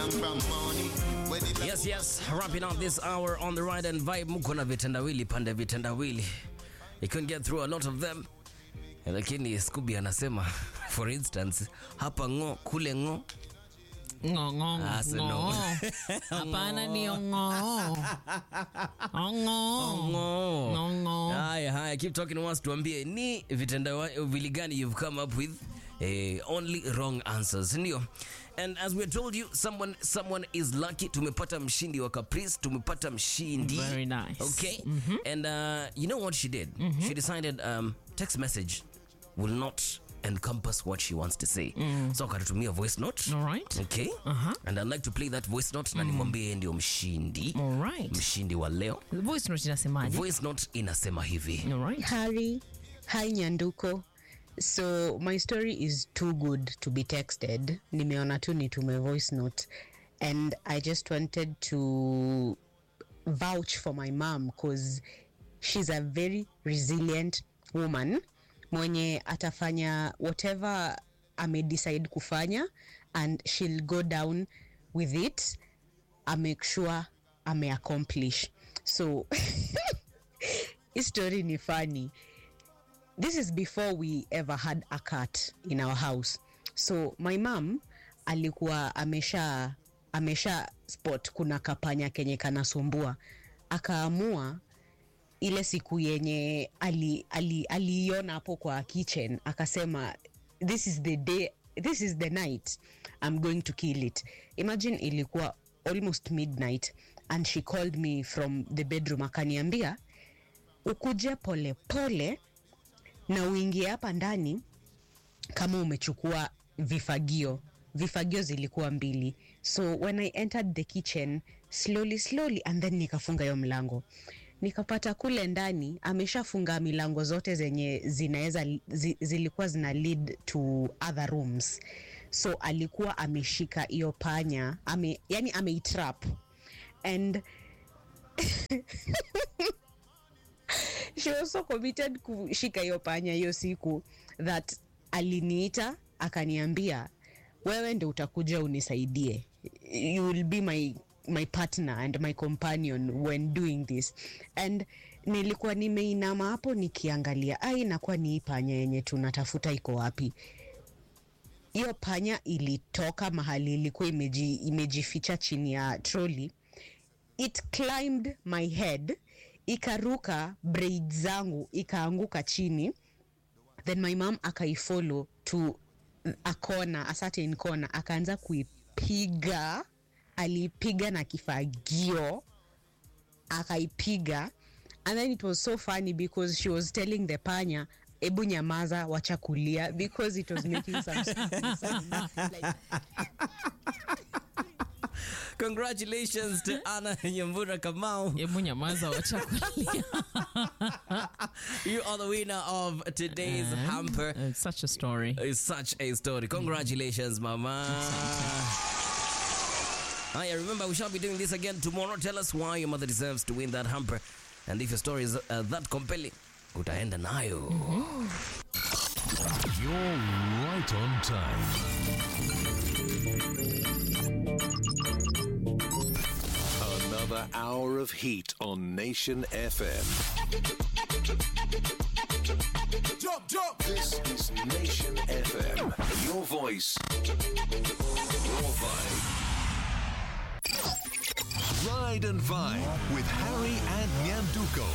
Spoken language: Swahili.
million from money. Where the Yes, yes, wrapping up this hour on the ride and vibe. Muko na vitendawili pande vitendawili. You couldn't get through a lot of them. Lakini Scooby anasema for instance, hapa ngo kule ngo Ng'ong'o. Ah, so no. Ng'oo. Hapana ni ng'oo. Ng'oo. ngo. Ng'oo. Haya haya, keep talking to us, tuambie ni vitendawili gani you've come up with eh, only wrong answers, ndio. And as we told you, someone someone is lucky. Tumepata mshindi wa Caprice, tumepata mshindi. Very nice. Okay. And uh, you know what she did? She decided um, text message will not encompass what she wants to say. So akatutumia voice note. All right. Okay. And I'd like to play that voice note na nimwambie yeye ndio mshindi. All right. Mshindi wa leo. The voice note inasemaje? Voice note inasema hivi. All right. Harry, hi Nyanduko. So my story is too good to be texted. Nimeona tu nitume voice note and I just wanted to vouch for my mom cause she's a very resilient woman mwenye atafanya whatever amedecide kufanya and she'll go down with it I make sure ameaccomplish so hii story ni funny this is before we ever had a cat in our house so my mom alikuwa amesha amesha spot kuna kapanya kenye kanasumbua akaamua ile siku yenye aliiona ali, aliiona hapo kwa kitchen akasema this is the day this is the night i'm going to kill it imagine ilikuwa almost midnight and she called me from the bedroom akaniambia ukuje pole pole na uingie hapa ndani kama umechukua vifagio vifagio zilikuwa mbili so when i entered the kitchen slowly slowly and then nikafunga hiyo mlango nikapata kule ndani ameshafunga milango zote zenye zinaweza zi, zilikuwa zina lead to other rooms so alikuwa ameshika hiyo panya ame, yani ameitrap and she was so committed kushika hiyo panya hiyo siku that aliniita akaniambia wewe ndo utakuja unisaidie you will be my my partner and my companion when doing this and nilikuwa nimeinama hapo nikiangalia ai inakuwa ni hii panya yenye tunatafuta iko wapi hiyo panya ilitoka mahali ilikuwa imeji, imejificha chini ya troli it climbed my head ikaruka braid zangu ikaanguka chini then my mom akaifollow to a corner, a certain corner akaanza kuipiga aliipiga na kifagio akaipiga and then it was so funny because she was telling the panya ebu nyamaza wacha kulia because it was making some sound. like, Congratulations to Anna Nyambura Kamau. Hebu nyamaza wacha kulia. You are the winner of today's hamper. It's such a story. It's such a story. Congratulations, Mama. Hiya, remember we shall be doing this again tomorrow. Tell us why your mother deserves to win that hamper. And if your story is uh, that compelling, utaenda nayo. You're right on time. Another hour of heat on Nation FM. jump, jump. This is Nation FM. Your voice, your vibe. Ride and Vibe with Harry and Nyanduko.